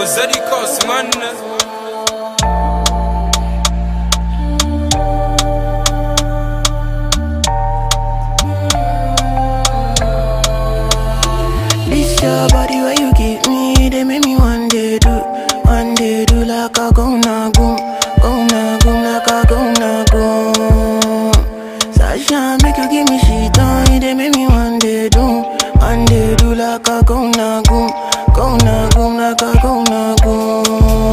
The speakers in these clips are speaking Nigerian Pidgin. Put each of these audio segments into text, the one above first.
Ozadi Kosman. This your body where you give me, they make me one day do, one day do like a go na goom, go na goom like a go na goom. Sasha make you give me shit on, they make me one day do, one day do like a go na goom, go na goom like a go na goom.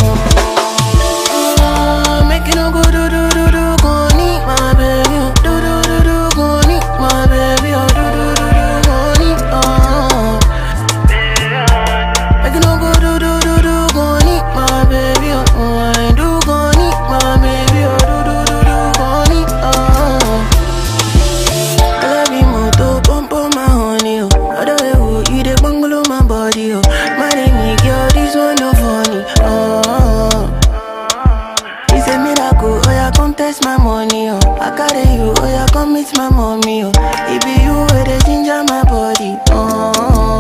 Ah, Make you no go do do do do go need my baby, oh. do do do do go need my baby, oh. do do do do go need, oh. Make you no go do do do do go need my baby, oh. oh, I do go need my baby, oh. do do do do go need, oh. I love you more to pump on my honey, oh. Other way, oh, you dey bungalow my body, oh. My name girl, this one no funny, oh. It's a miracle, oh yeah, come test my money, oh. I carry you, oh yeah, come meet my mommy, oh. It be you where they ginger my body, oh.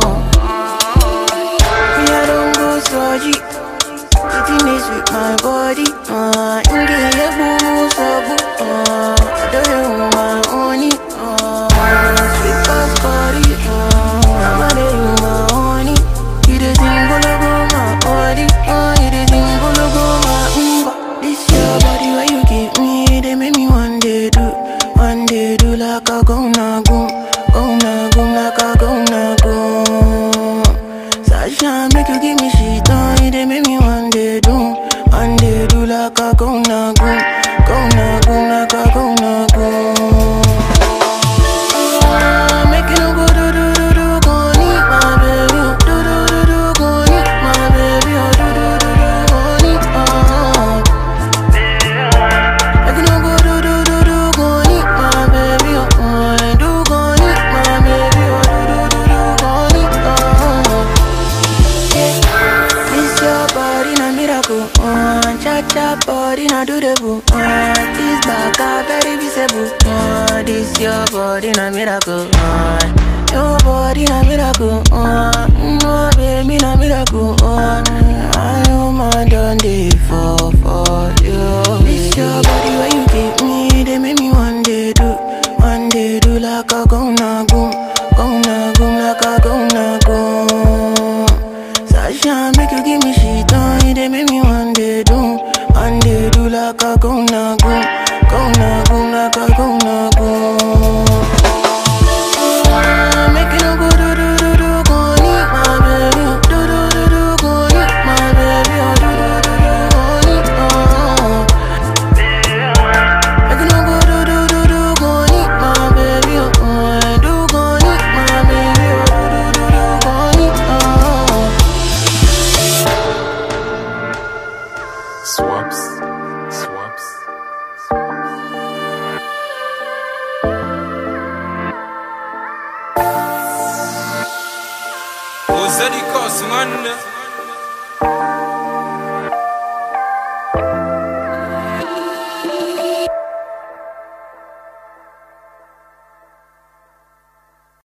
Me, I don't go surgery. Sitting is with my body, uh. Inge, yeah, boo, so boo, uh. I don't know my honey, uh. Sweet past body, uh. I'm a day, you my honey. You the thing, go go my body, uh. You the thing, go go my umba. This your body where you give me, they make me one day do, one day do like a go na goom, go na goom like a go na goom. Sasha make you give me shit on, they make me one day do, one day do like a go na goom, go na goom like a go na goom. Ah, Make you no go do do do do go need my baby, oh. do do do do go need my baby, oh. do do do do go need, oh. Make you no go do do do do go need my baby, oh. oh, I do go need my baby, oh. do do do do go need, oh. Yeah. This your body na miracle, oh. Cha cha body na do the boo, oh. This back a very visible, oh. This your body na miracle, oh. Your body na miracle, oh. No baby na miracle, oh. I am my done day for for you. This your body where you give me, they make me one day do, one day do like a go na goom, go na goom like a go na goom. Sasha make you give me shit on, they make me one day do, one day do like a go na goom, go na goom like a go na goom. Ah, Make you no go do do do do go need my baby, oh. do do do do go need my baby, oh. do do do do go need, oh. Make you no go do do do do go need my baby, oh. oh, I do go need my baby, oh. do do do do go need, oh. Swaps. Swaps. Ozadi Kosman.